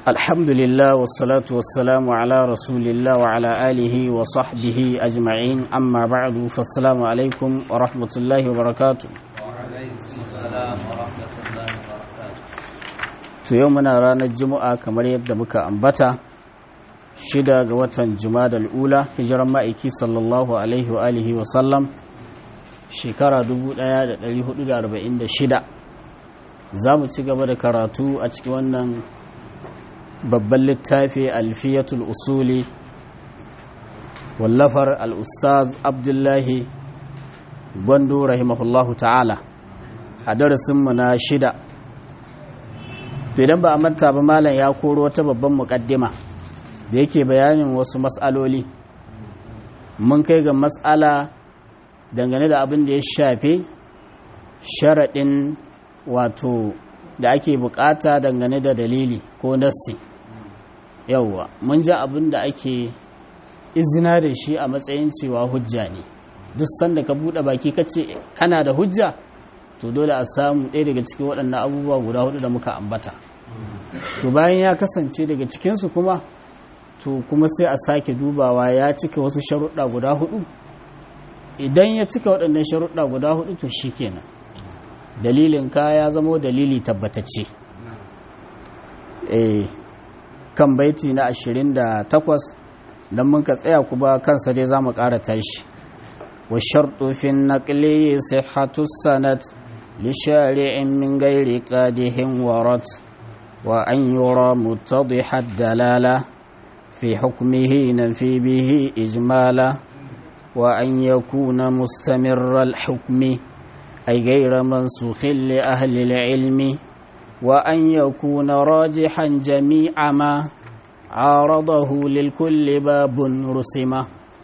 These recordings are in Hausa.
الحمد لله والصلاة والسلام على رسول الله وعلى آله وصحبه أجمعين أما بعد فالسلام عليكم ورحمة الله وبركاته to yau muna ranar juma'a kamar yadda muka ambata shida ga watan jumadal ula hijiran ma'aiki sallallahu alaihi wa alihi wa sallam shekara 1446 za mu ci gaba da karatu a cikin wannan babban littafi alfiyatul usuli wallafar al'ustaz abdullahi gwando rahimahullahu ta'ala a darasinmu na shida to idan ba a manta ba malam ya koro wata babban muƙaddima da yake bayanin wasu matsaloli mun kai ga matsala dangane da abin da ya shafe sharaɗin wato da ake bukata dangane da dalili ko nassi yauwa mun ji abin da ake izina da shi a matsayin cewa hujja ne duk sanda ka buɗe baki ka ce kana da hujja to dole a samu ɗaya daga cikin waɗannan abubuwa guda hudu da muka ambata to bayan ya kasance daga cikinsu kuma to kuma sai a sake dubawa ya cika wasu sharuɗa guda hudu idan ya cika waɗannan sharuɗa guda hudu to shi kenan dalilin ka ya zama dalili tabbatacce eh kan baiti na 28 don mun ka tsaya kuma kansa dai za mu ƙara tashi wa sharɗu fin naƙli sihhatu sanad li shari'in min gairi qadihin warat wa an yura muttadihad dalala fi hukmihi nafi bihi ijmala wa an yakuna mustamirral hukmi أي غير منسوخ لأهل العلم وأن يكون راجحا جميع ما عارضه للكل باب رسمة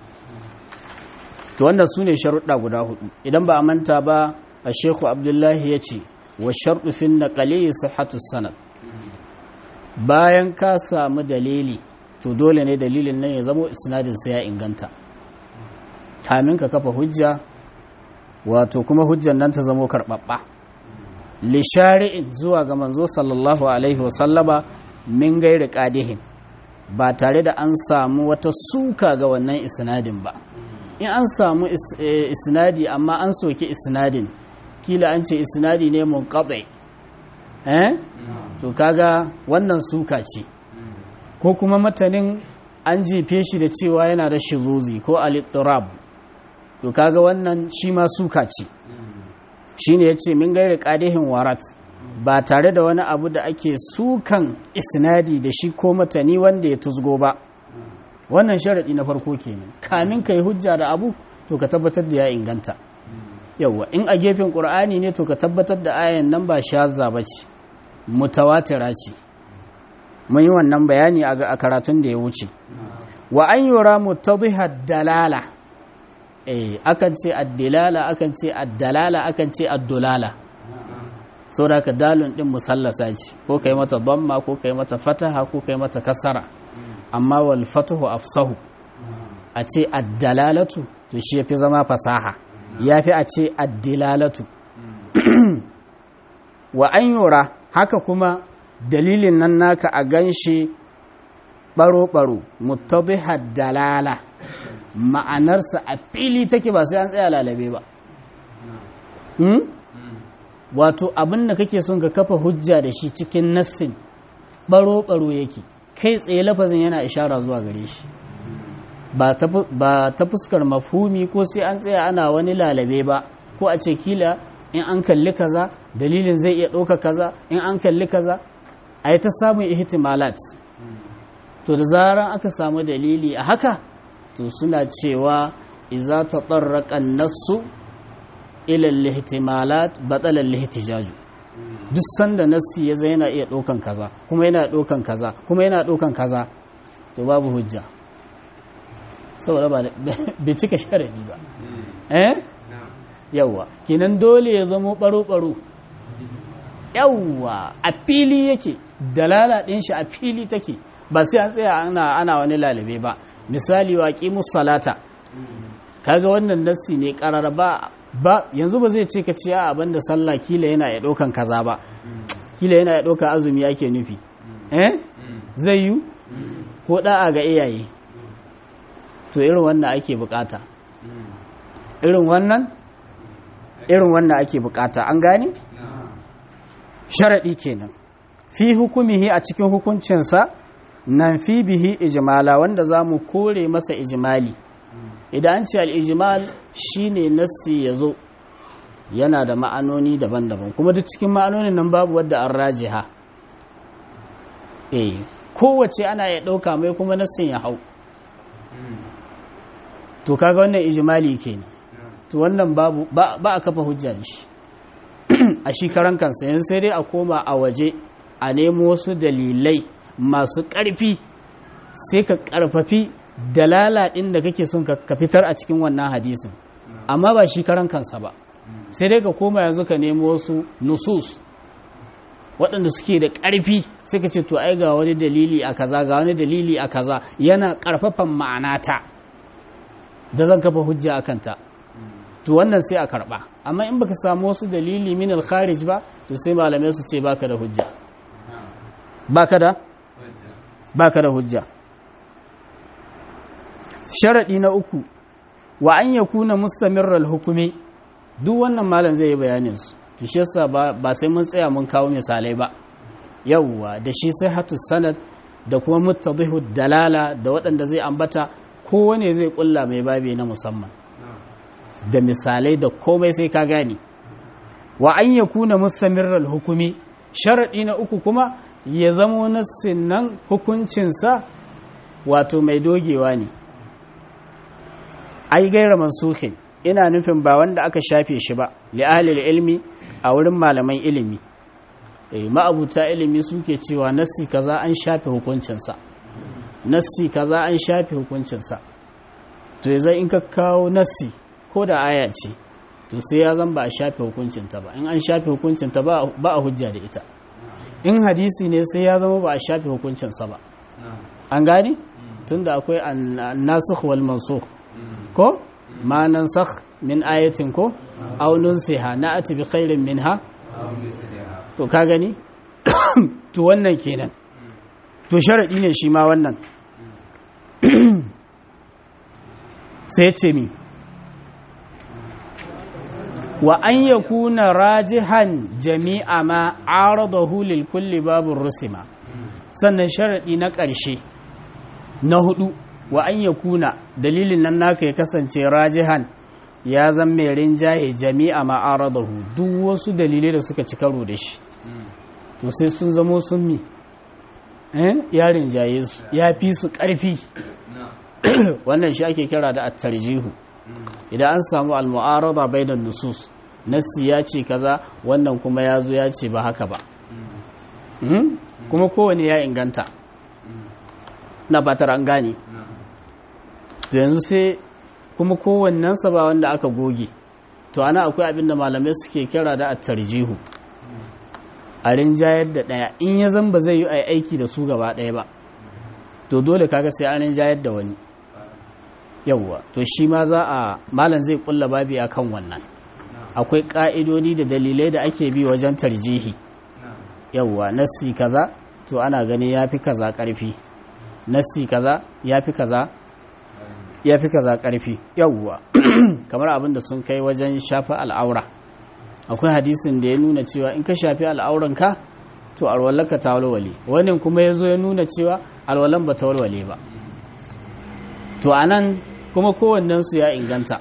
to wannan su ne sharuɗa guda hudu idan ba a manta ba a sheku abdullahi ya ce wa sharɗu fin naƙali sihhatu sanad bayan ka samu dalili to dole ne dalilin nan ya zamo isnadinsa ya inganta kamin ka kafa hujja wato kuma hujjan nan ta zamo karɓaɓɓa lishari'in zuwa ga manzo sallallahu alaihi wasallama min gairi ƙadihin ba tare da an samu wata suka ga wannan isnadin ba in an samu isnadi amma an soki isnadin kila an ce isnadi ne mun eh to kaga wannan suka ce ko kuma matanin an jefe shi da cewa yana da shiruzi ko alittirab to kaga wannan shi ma suka ce shine yace min gairi qadihin warat ba tare da wani abu da ake sukan isnadi da shi ko matani wanda ya tuzgo ba wannan sharadi na farko kenan kamin kai hujja da abu to ka tabbatar da ya inganta yawa in a gefen qur'ani ne to ka tabbatar da ayan nan ba shazza bace mutawatira ce mun yi wannan bayani a karatun da ya wuce wa an yura mutadhiha dalala eh akan ce addilala akan ce addalala akan ce addulala saboda ka dalun din musallasa ce ko kai mata dhamma ko kai mata fataha ko kai mata kasara amma wal fatahu afsahu a ce addalalatu to shi yafi zama fasaha yafi a ce addilalatu wa an yura haka kuma dalilin nan naka a ganshi baro-baro muttadihad dalala ma'anarsa a fili take ba sai an tsaya lalabe ba wato abin da kake son ka kafa hujja da shi cikin nassin baro-baro yake kai tsaye lafazin yana ishara zuwa gare shi ba ta fuskar mafhumi ko sai an tsaya ana wani lalabe ba ko a ce kila in an kalli kaza dalilin zai iya ɗauka kaza in an kalli kaza a yi ta samun ihtimalat to da zaran aka samu dalili a haka to suna cewa iza ta tsarraƙan nassu ilal lihtimalat batsalar lihtijaju duk sanda nassi ya zai yana iya ɗaukan kaza kuma yana ɗaukan kaza kuma yana ɗaukan kaza to babu hujja saboda ba bai cika sharadi ba eh yawwa kinan dole ya zamo baro-baro yawwa a fili yake dalala ɗin shi a fili take ba sai an tsaya ana ana wani lalabe ba misali wa qimus salata kaga wannan nassi ne karar ba ba yanzu ba zai ce ka ce a abin da sallah kila yana ya ɗaukan kaza ba kila yana ya ɗauka azumi ake nufi eh zai yi ko da'a ga iyaye to irin wannan ake bukata irin wannan irin wannan ake bukata an gane sharaɗi kenan fi hukumihi a cikin hukuncinsa nan fi bihi ijimala wanda za mu kore masa ijimali idan an ce al'ijimal shi ne nassi ya zo yana da ma'anoni daban-daban kuma duk cikin ma'anonin nan babu wadda an rajiha eh kowace ana ya ɗauka mai kuma nassin ya hau to kaga wannan ijimali kenan to wannan babu ba a kafa hujja da shi a shi karan kansa yanzu sai dai a koma a waje a nemo wasu dalilai masu ƙarfi sai ka ƙarfafi dalala ɗin da kake son ka fitar a cikin wannan hadisin amma ba shi karan kansa ba sai dai ka koma yanzu ka nemo wasu nusus waɗanda suke da ƙarfi sai ka ce to ai ga wani dalili a kaza ga wani dalili a kaza yana ƙarfafan ma'anata da zan kafa hujja a kanta to wannan sai a karɓa amma in baka samu wasu dalili min al-kharij ba to sai malamai su ce baka da hujja baka da baka da hujja sharadi na uku wa an yakuna mustamirral hukumi duk wannan malam zai yi bayanin su to shi yasa ba sai mun tsaya mun kawo misalai ba yawwa da shi sai hatu sanad da kuma muttadihu dalala da waɗanda zai ambata kowane zai kulla mai babi na musamman da misalai da komai sai ka gane wa an yakuna mustamirral hukumi sharadi na uku kuma ya zamo nassin nan hukuncinsa wato mai dogewa ne ai gaira mansuhin ina nufin ba wanda aka shafe shi ba li'alil ilmi a wurin malaman ilimi eh ma'abuta ilimi suke cewa nassi kaza an shafe hukuncinsa nassi kaza an shafe hukuncinsa to yanzu in ka kawo nassi ko da aya ce to sai ya zan ba a shafe hukuncinta ba in an shafe hukuncinta ba a hujja da ita in hadisi ne sai ya zama ba a shafe hukuncinsa ba an gane tunda akwai nasikh wal mansukh ko ma nansakh min ayatin ko aw nunsiha na'ati bi khairin minha to ka gani to wannan kenan to sharadi ne shi ma wannan sai ce mi wa an yakuna rajihan jami'a ma aradahu lil kulli babur rusima sannan sharadi na ƙarshe na hudu wa an yakuna dalilin nan naka ya kasance rajihan ya zan mai rinjaye jami'a ma aradahu duk wasu dalilai da suka ci karo da shi to sai sun zamo sun mi eh ya rinjaye su ya fi su ƙarfi wannan shi ake kira da at-tarjihu idan an samu al-mu'arada bainan nusus nassi ya ce kaza wannan kuma ya zo ya ce ba haka ba kuma kowane ya inganta na batar an gane to yanzu sai kuma kowannensa ba wanda aka goge to ana akwai abin da malamai suke kira da at-tarjihu a rinjayar da ɗaya in ya zan ba zai yi aiki da su gaba ɗaya ba to dole kaga sai an rinjayar da wani yawwa to shi ma za a malam zai kulla babi a kan wannan akwai ƙa'idodi da dalilai da ake bi wajen tarjihi yawwa nassi kaza to ana gani ya fi kaza ƙarfi nassi kaza ya fi kaza ya fi kaza ƙarfi yawwa kamar abin da sun kai wajen shafa al'aura akwai hadisin da ya nuna cewa in ka shafi al'auranka to alwallaka ta walwale wannan kuma ya zo ya nuna cewa alwalan ba ta walwale ba to a nan kuma kowannensu ya inganta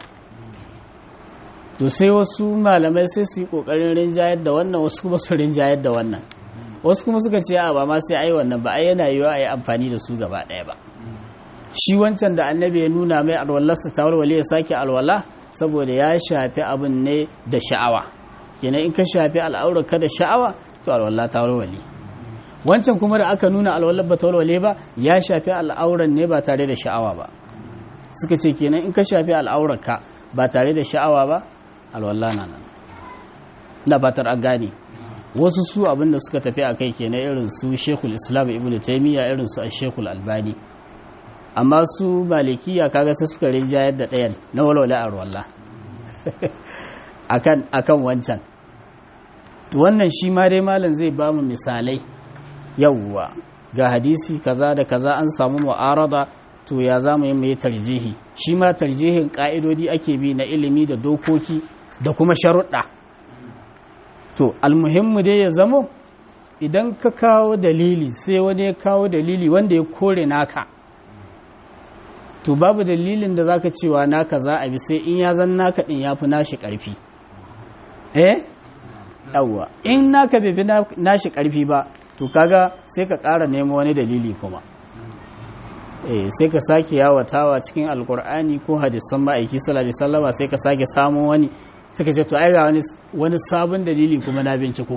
to sai wasu malamai sai su yi ƙoƙarin rinjayar da wannan wasu kuma su rinjayar da wannan wasu kuma suka ce a ba ma sai ai wannan ba ai yana yiwa a yi amfani da su gaba ɗaya ba shi wancan da annabi ya nuna mai alwallarsa ta walwale ya sake alwala saboda ya shafi abin ne da sha'awa kenan in ka shafi al'aurar ka da sha'awa to alwala ta walwale wancan kuma da aka nuna alwallar ba ta walwale ba ya shafi al'auran ne ba tare da sha'awa ba suka ce kenan in ka shafi al'aurar ka ba tare da sha'awa ba alwala na nan na fatar an gane wasu su abin da suka tafi a kai kenan irin su shekul islam ibn taimiyya irin su a shekul albani amma su malikiya kaga sai suka rinjayar da ɗayan na walwala a ruwallah akan wancan wannan shi ma dai malam zai ba mu misalai yawwa ga hadisi kaza da kaza an samu mu'arada to ya za mu yi mai tarjihi shi ma tarjihin ka'idodi ake bi na ilimi da dokoki da kuma sharuɗa to almuhimmu dai ya zamo idan ka kawo dalili sai wani ya kawo dalili wanda ya kore naka to babu dalilin da zaka cewa naka za a bi sai in ya zan naka din yafi nashi karfi eh yawwa in naka bai fi nashi karfi ba to kaga sai ka ƙara nemo wani dalili kuma eh sai ka sake yawatawa cikin alkur'ani ko hadisan ma'aiki sallallahu alaihi wasallama sai ka sake samu wani suka ce to ai ga wani wani sabon dalili kuma na binciko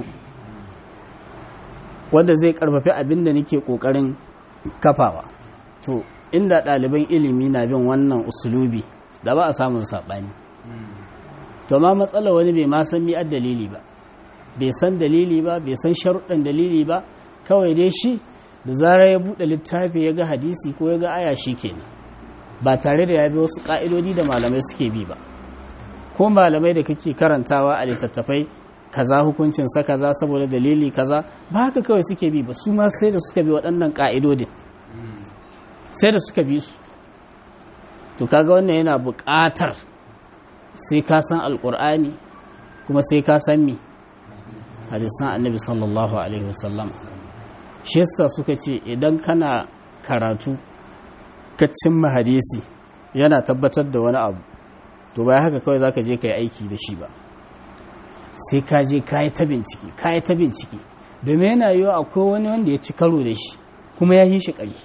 wanda zai karfafi abin da nake kokarin kafawa to inda ɗaliban ilimi na bin wannan usulubi da ba a samun saɓani to ma matsala wani bai ma san mi'ar dalili ba bai san dalili ba bai san sharuɗan dalili ba kawai dai shi da zarar ya buɗe littafi ya ga hadisi ko ya ga aya shi kenan ba tare da ya bi wasu ƙa'idodi da malamai suke bi ba ko malamai da kake karantawa a littattafai kaza hukuncin sa kaza saboda dalili kaza ba haka kawai suke bi ba su ma sai da suka bi waɗannan ƙa'idodin sai da suka bi su to kaga wannan yana buƙatar sai ka san alƙur'ani kuma sai ka san mi hadisan annabi sallallahu alaihi wasallam shi yasa suka ce idan kana karatu ka cimma hadisi yana tabbatar da wani abu to bai haka kawai zaka je ka yi aiki da shi ba sai ka je ka yi ta bincike ka yi ta bincike domin yana yiwu akwai wani wanda ya ci karo da shi kuma ya yi shi ƙari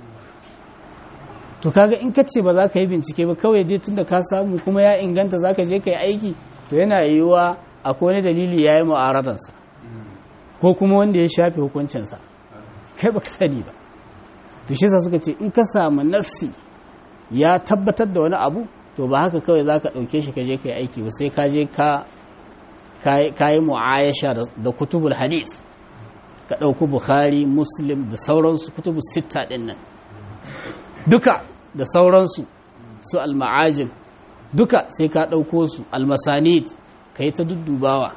to kaga in ka ce ba za ka yi bincike ba kawai dai tunda ka samu kuma ya inganta za ka je ka yi aiki to yana yiwuwa akwai wani dalili ya yi mu'aradarsa ko kuma wanda ya shafe hukuncinsa kai ba ka sani ba to shi suka ce in ka samu nassi ya tabbatar da wani abu to ba haka kawai za ka ɗauke shi ka je ka yi aiki ba sai ka je ka yi mu'ayasha da kutubul hadis ka ɗauki bukhari muslim da sauransu kutubu sitta ɗin nan duka da sauransu su alma'ajin duka sai ka ɗauko su almasanid ka yi ta duddubawa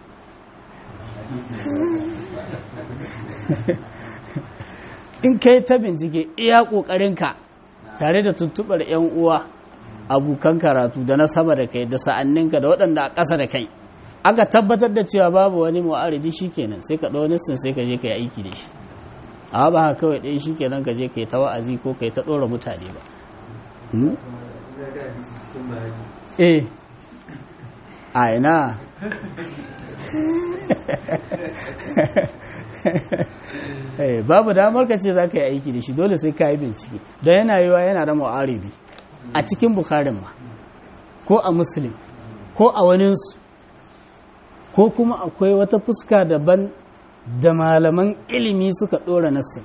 in ka yi ta bincike iya ƙoƙarinka tare da tuntuɓar 'yan uwa abokan karatu da na sama da kai da sa'anninka da waɗanda a ƙasa da kai aka tabbatar da cewa babu wani mu'aridi shikenan sai ka ɗau nissin sai ka je ka yi aiki da shi a ba haka kawai ɗaya shikenan ka je ka yi ta wa'azi ko ka yi ta ɗora mutane ba eh a ina babu damar ka ce za ka yi aiki da shi dole sai ka yi bincike don yana yiwa yana da mu'aridi a cikin bukharin ma ko a muslim ko a waninsu ko kuma akwai wata fuska daban da malaman ilimi suka ɗora nassin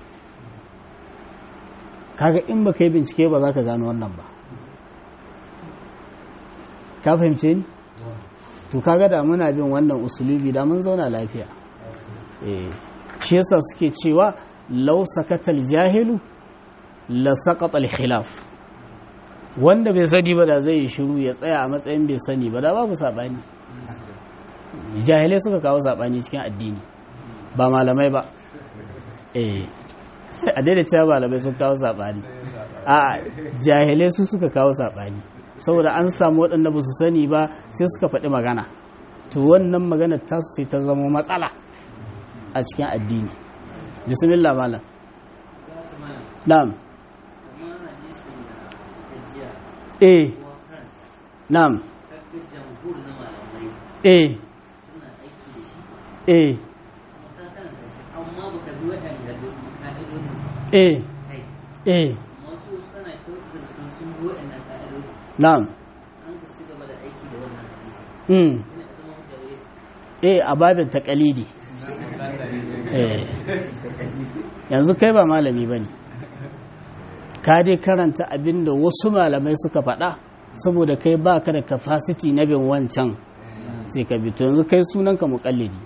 kaga in ba ka yi bincike ba za ka gano wannan ba ka fahimce ni to kaga da muna bin wannan usulubi da mun zauna lafiya shi yasa suke cewa law sakatal jahilu la saqata al khilaf wanda bai sani ba da zai yi shiru ya tsaya a matsayin bai sani ba da babu sabani jahilai suka kawo sabani cikin addini ba malamai ba eh a daidai cewa malamai sun kawo sabani a jahilai su suka kawo sabani saboda an samu waɗanda ba su sani ba sai suka faɗi magana to wannan magana tasu sai ta zama matsala a cikin addini bismillah malam na'am eh na'am eh eh eh eh na'am mm eh a babin takalidi eh yanzu kai ba malami bane ka dai karanta abinda wasu malamai suka faɗa saboda kai baka da capacity na bin wancan sai ka bi to yanzu kai sunanka muƙallidi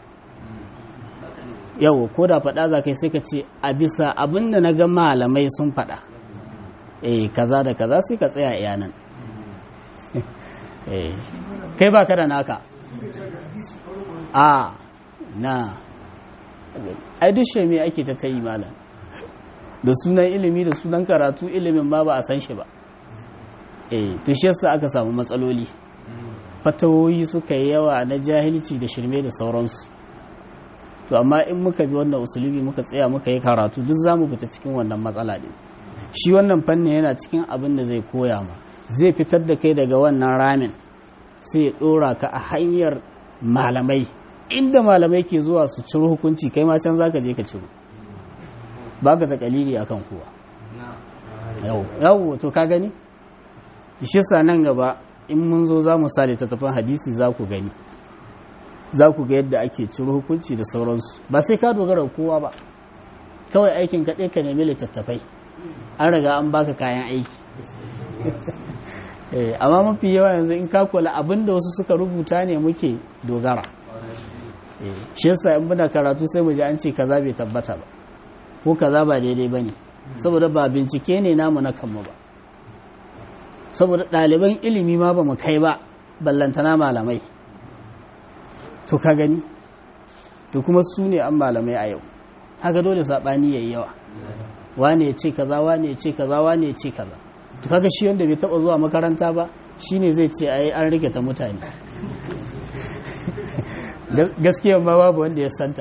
yau ko da faɗa za kai sai ka ce a bisa abinda na ga malamai sun faɗa eh kaza da kaza sai ka tsaya iya nan kai ba ka da naka a na ai duk shirme ake ta ta yi malam da sunan ilimi da sunan karatu ilimin ma ba a san shi ba eh to shi yasa aka samu matsaloli fatawoyi suka yi yawa na jahilci da shirme da sauransu to amma in muka bi wannan usulubi muka tsaya muka yi karatu duk za mu fita cikin wannan matsala din shi wannan fannin yana cikin abin da zai koya ma zai fitar da kai daga wannan ramin sai ya dora ka a hanyar malamai inda malamai ke zuwa su ciro hukunci kai ma can zaka je ka ciro baka ta kalili akan kowa yau yau to ka gani shi sa nan gaba in mun zo za mu sa littattafan hadisi za ku gani za ku ga yadda ake ciro hukunci da sauransu ba sai ka dogara kowa ba kawai aikin kaɗai ka nemi littattafai an riga an baka kayan aiki amma mafi yawa yanzu in ka kula abin da wasu suka rubuta ne muke dogara shi yasa in muna karatu sai mu ji an ce kaza bai tabbata ba ko kaza ba daidai ba ne saboda ba bincike ne namu na kanmu ba saboda ɗaliban ilimi ma ba mu kai ba ballantana malamai to ka gani to kuma su ne an malamai a yau haka dole saɓani ya yi yawa wane ya ce kaza wane ya ce kaza wane ya ce kaza to kaga shi wanda bai taɓa zuwa makaranta ba shine zai ce ai an rike ta mutane gaskiya ma babu wanda ya santa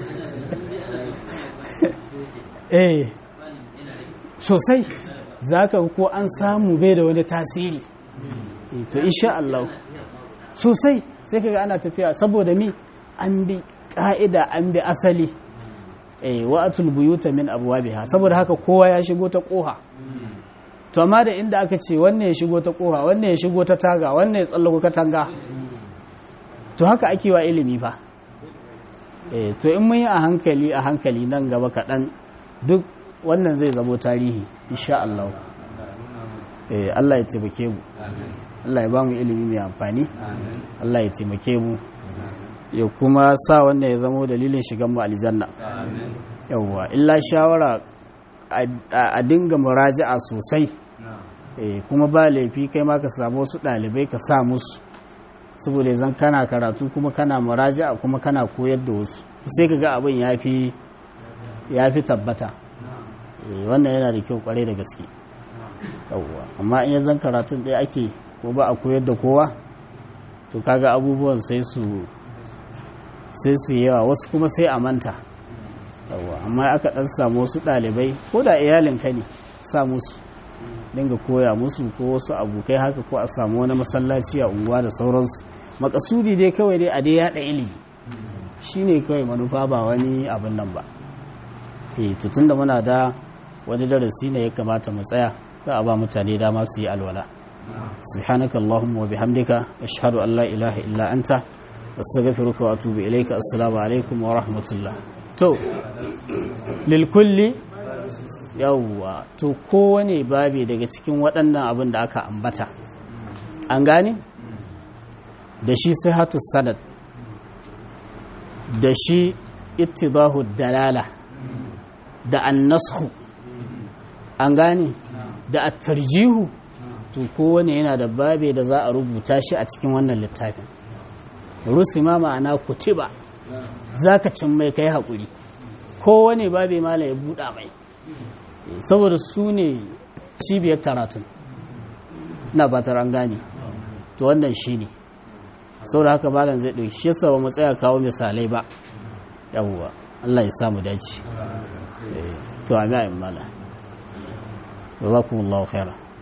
eh sosai za ka ko an samu bai da wani tasiri to insha Allah sosai sai kaga ana tafiya saboda mi an bi ka'ida an bi asali eh wa'atul buyuta min abwabiha saboda haka kowa ya shigo ta koha to amma da inda aka ce wannan ya shigo ta koha wannan ya shigo ta taga wannan ya tsallako katanga to haka ake wa ilimi fa eh to in mun yi a hankali a hankali nan gaba kaɗan duk wannan zai zamo tarihi insha Allah eh Allah ya taimake mu Allah ya ba mu ilimi mai amfani Allah ya taimake mu ya kuma sa wannan ya zamo dalilin shigan mu aljanna yawwa illa shawara a dinga muraja'a sosai eh kuma ba laifi kai ma ka samu wasu ɗalibai ka sa musu saboda zan kana karatu kuma kana muraja'a kuma kana koyar da wasu sai ka ga abin ya fi tabbata wannan yana da kyau kwarai da gaske yawwa amma in yanzan karatun ɗaya ake ko ba a koyar da kowa to kaga abubuwan sai su sai su yawa wasu kuma sai a manta yawwa amma aka ɗan samu wasu ɗalibai ko da iyalin ka ne sa musu dinga koya musu ko wasu abokai haka ko a samu wani masallaci a unguwa da sauransu makasudi dai kawai dai a dai yaɗa ilimi shine kawai manufa ba wani abin nan ba eh tutun da muna da wani darasi ne ya kamata mu tsaya za a ba mutane dama su yi alwala subhanaka allahumma wa bihamdika ashhadu an la ilaha illa anta astaghfiruka wa atubu ilayka assalamu alaikum wa rahmatullah to lil kulli yawwa to kowane babi daga cikin waɗannan abin da aka ambata an gane da shi sihatu sanad da shi ittidahu dalala da annashu an gane da attarjihu to kowane yana da babe da za a rubuta shi a cikin wannan littafin rusima ma'ana kutiba za ka cin mai kai haƙuri kowane babe mala ya buɗa mai saboda su ne cibiyar karatun na batar an gane to wannan shi ne saboda haka malam zai ɗauki shi yasa ba mu tsaya kawo misalai ba yawwa Allah ya samu dace to amin malam jazakumullahu khairan